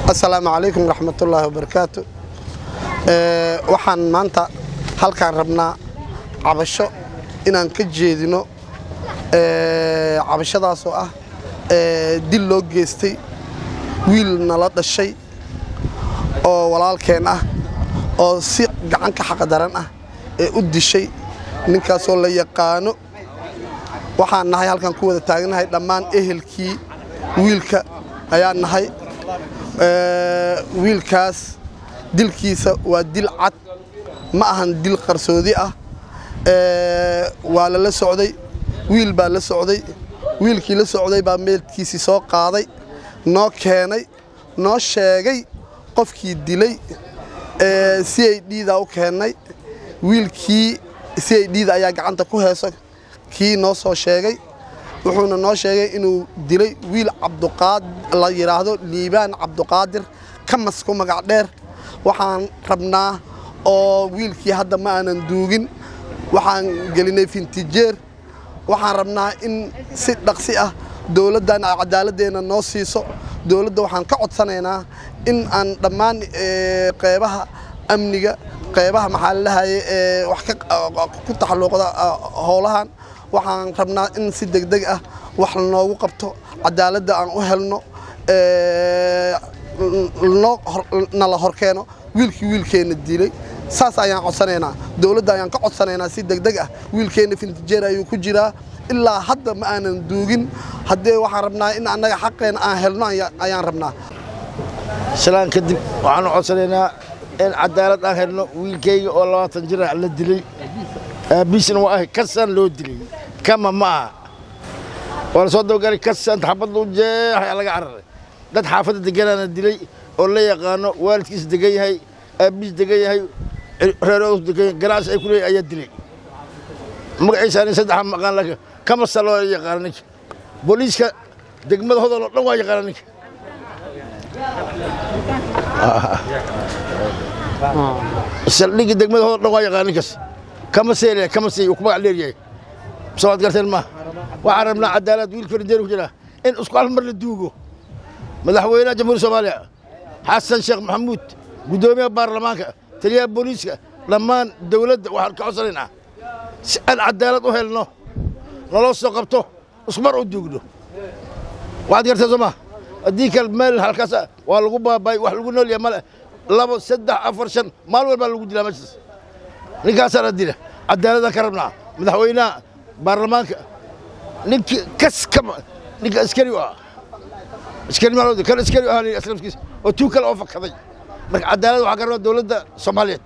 asalaamu calaykum waraxmatullaahi wabarakaatu waxaan maanta halkaan rabnaa cabasho inaan ka jeedino cabashadaasoo ah dil loo geystay wiil nala dhashay oo walaalkeen ah oo si gacanka xaqdaran ah ee u dishay ninkaasoo la yaqaano waxaan nahay halkaan ku wada taagnahay dhammaan ehelkii wiilka ayaan nahay wiilkaas dilkiisa waa dil cad ma ahan dil qarsoodi ah waa lala socday wiil baa la socday wiilkii la socday baa meelkiisii soo qaaday noo keenay noo sheegay qofkii dilay si ay dhiidaa u keennay wiilkii si ay dhiida ayaa gacanta ku heeso kii noo soo sheegay wuxuuna noo sheegay inuu dilay wiil cabduqaad la yidhaahdo liibaan cabduqaadir kamas ku magac dheer waxaan rabnaa oo wiilkii hadda ma aanan duugin waxaan gelinay fintijeer waxaan rabnaa in si dhaqsi ah dowladdan ay cadaaladdeena noo siiso dowladda waxaan ka codsanaynaa in aan dhammaan qeybaha amniga qeybaha maxaa lalahaye ee wax ku taxalluuqda howlahan waxaan rabnaa in si degdeg ah wax noogu qabto cadaaladda aan u helno nala horkeeno wiilkii wiilkeenna dilay saas ayaan codsanaynaa dowladda ayaan ka codsanaynaa si degdeg ah wiilkeenna fintijeer ayuu ku jiraa ilaa hadda ma aanan duugin haddee waxaan rabnaa in annaga xaqeena aan helno ayaan rabnaa shalaan kadib waxaanu codsanaynaa in cadaalad aan helno wiilkayga oo labaatan jir ah la dilay aabbiisna waa ahay kasaan loo dilay kama ma aha waa la soo dabagalay kasaan xabad lu jeexay laga cararay dad xaafadda deganaana dilay oo la yaqaano waalidkiisa degan yahay aabbiis degan yahay reeroos degan yahay ganacsi ay ku leeyahay ayaa dilay magaciisa nin saddexa maqaan laakiin kamasa loo yaqaana ninka booliiska degmada hodol oo dhan waa yaqaana ninka saldhigga degmada hodol dhan waa yaqaana ninkaas kama seele kama seey ku magac dheer yahay soo waad garteen ma waxaan rabnaa cadaalad wiil farijeer ku jira in isku hal mar la duugo madaxweynaha jamhuuriyadda soomaaliya xasan sheekh maxamuud guddoomiyaha baarlamaanka taliyaha booliiska dhammaan dowladda waxaan ka codsanaynaa si aan cadaalad u helno naloo soo qabto ismar u duugno waxaad garteen soo ma haddii kale meel halkaas waa lagu baabay wax lagu nool yahay male labo saddex afar shan maalin walbaa lagu dilaa meeshaas ninkaasaana dila cadaaladaan ka rabnaa madaxweynaha baarlamaanka ninkii kas kama ninka askari u ah askari maalooda kan askari u ahaa aslamkiisa oo tuu kale oo fakaday marka cadaalad waxaa ka rabnaa dowladda soomaaliyeed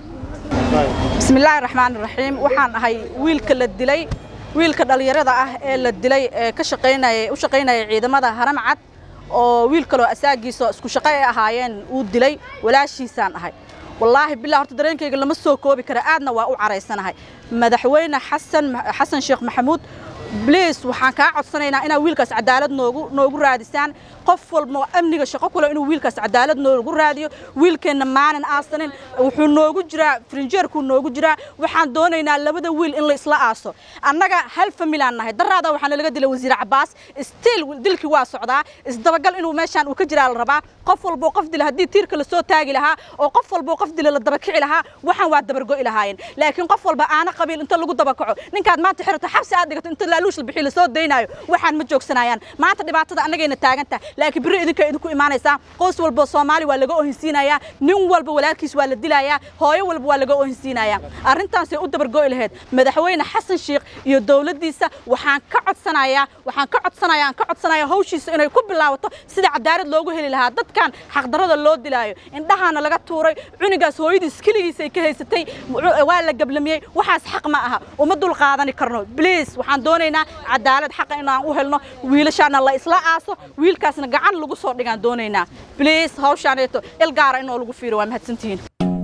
bismillaahi raxmaan raxiim waxaan ahay wiilka la dilay wiilka dhallinyarada ah ee la dilay ee ka shaqaynaya u shaqaynaya ciidamada haram cad oo wiil kaloo asaagiisa isku shaqo ay ahaayeen uu dilay walaashiisaan ahay wallaahi bilaa horta dareenkayga lama soo koobi kara aadna waa u caraysanahay madaxweyne xasan xasan sheekh maxamuud bliis waxaan kaa codsanaynaa inaa wiilkaas cadaalad noogu noogu raadisaan qof walba amniga shaqo kule inuu wiilkaas cadaalad noogu raadiyo wiilkeenna maanan aasanin wuxuu noogu jiraa frinjeerkuu noogu jiraa waxaan doonaynaa labada wiil in la isla aaso annaga hal familaan nahay daraada waxaa nalaga dilay wasiir cabaas stiil dilkii waa socdaa isdabagal inuu meeshaan uu ka jiraa la rabaa qof walboo qof dila haddii tiirka lasoo taagi lahaa oo qof walboo qof dila la dabakici lahaa waxaan waa dabargo'i lahaayeen laakiin qof walba aana qabiil inta lagu dabakaco ninkaad maanta xirato xabsi aad dhigato inta laaluush la bixi lasoo daynaayo waxaan ma joogsanayaan maanta dhibaatada annagayna taagantaha laakiin birri idinka idinku imaanaysaa qoys walbo soomaali waa laga ohinsiinayaa nin walba walaalkiis waa la dilayaa hooyo walba waa laga ohinsiinayaa arrintaasay u dabargo'i lahayd madaxweyne xasan sheekh iyo dowladdiisa waxaan ka codsanayaa waxaan ka codsanayaa aan ka codsanayaa hawshiisa inay ku bilaabato sida cadaalad loogu heli lahaa dadkan xaqdarrada loo dilaayo indhahaana laga tuuray cunigaas hooyadiis keligiisay ka haysatay waa la gablamiyey waxaas xaq ma aha uma dul qaadani karno bliis waxaan doonaynaa cadaalad xaqa inaan u helno wiilashaana la isla aaso wiilkaasna gacan lagu soo dhigaan doonaynaa bliis hawshaaneeto il gaara inoo lagu fiiro waa mahadsantihiin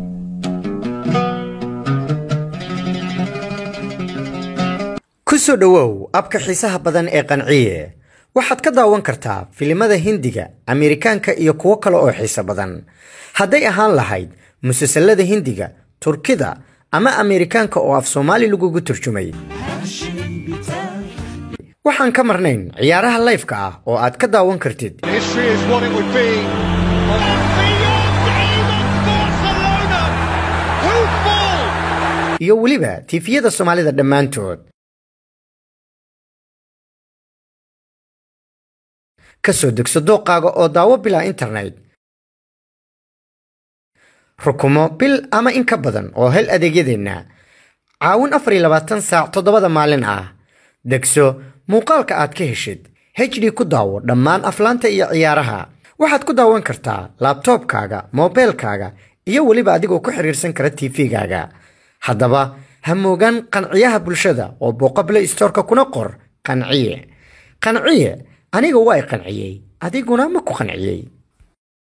ku soo dhowow abka xiisaha badan ee qanciye waxaad ka daawan kartaa filimada hindiga ameerikaanka iyo kuwo kale oo xiiso badan hadday ahaan lahayd musalsalada hindiga turkida ama ameerikaanka oo af soomaali lagugu turjumay waxaan ka marnayn ciyaaraha layfka ah oo aad ka daawan kartid History is what it would be iyo weliba tiifiyada soomaalida dhammaantood ka soo degso dooqaaga oo daawo bilaa internet rukumo bil ama in ka badan oo hel adeegyadeenna caawin afar iyo labaatan saac toddobada maalin ah degso muuqaalka aad ka heshid hd ku daawo dhammaan aflaanta iyo ciyaaraha waxaad ku daawan kartaa laabtoobkaaga moobeelkaaga iyo weliba adigoo ku xiriirsan kara tv-gaaga haddaba ha moogaan qanciyaha bulshada oo booqa play storeka kuna qor qanciye qanciye aniga waa i qanciyey adiguna ma ku qanciyey